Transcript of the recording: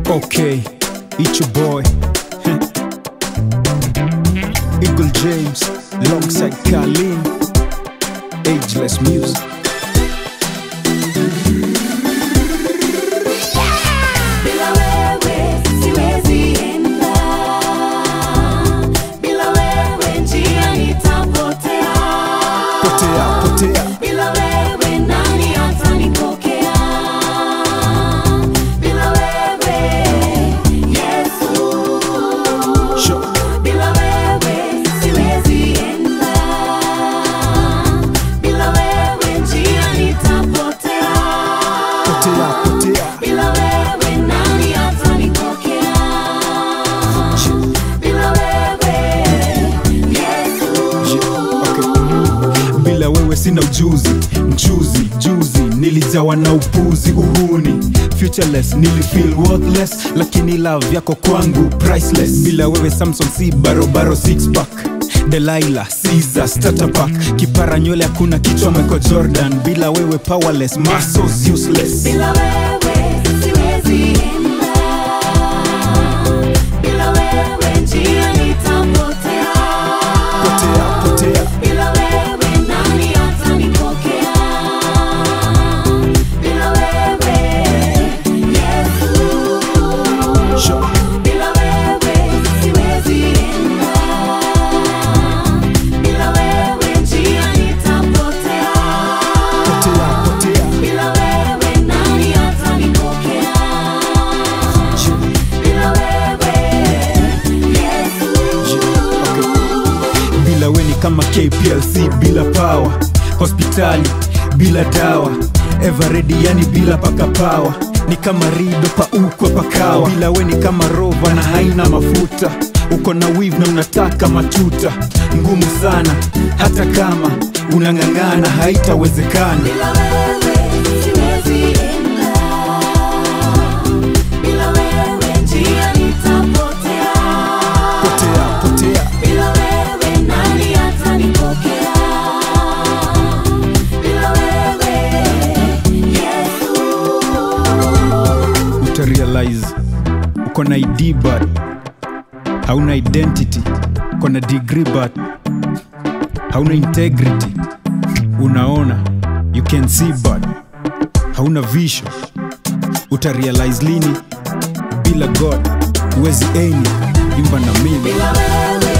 Okay, it's your boy Eagle James alongside Carlin Ageless Music Bila wewe siwezi enda, bila wewe njia nitapotea, Potea, potea bila wewe nani atanipokea? Bila wewe Yesu, Sure. bila wewe siwezi enda, bila wewe njia nitapotea. Potea, potea Bila wewe nani atanipokea? Bila wewe Yesu, Yeah, okay. bila wewe sina ujuzi mchuzi juzi nilijawa na upuzi uhuni futureless nilifeel worthless lakini love yako kwangu priceless bila wewe samson si barobaro six pack delaila Caesar starter pack kipara nywele hakuna kichwa michael jordan bila wewe powerless muscles useless bila wewe siwezi enda, bila wewe njia nitapotea, potea potea bila wewe nani atanipokea? Bila wewe Yesu, Sure. Bila wewe siwezi enda, bila wewe njia nitapotea, potea potea bila wewe nani atanipokea? Bila wewe Yesu, bila we ni kama kplc bila power hospitali bila dawa everedi yani bila paka pawa ni kama rido paukwa pakawa bila we ni kama rova na haina mafuta uko na wiv na unataka matuta ngumu sana hata kama unang'ang'ana haitawezekana bila wewe siwezi enda, bila wewe njia nitapotea. potea potea Bila wewe nani atanipokea? Bila wewe Yesu, utarealize uko na id but hauna identity uko na degree but hauna integrity unaona you can see but hauna vision utarealize lini bila god huwezi aim imba na mimi bila wewe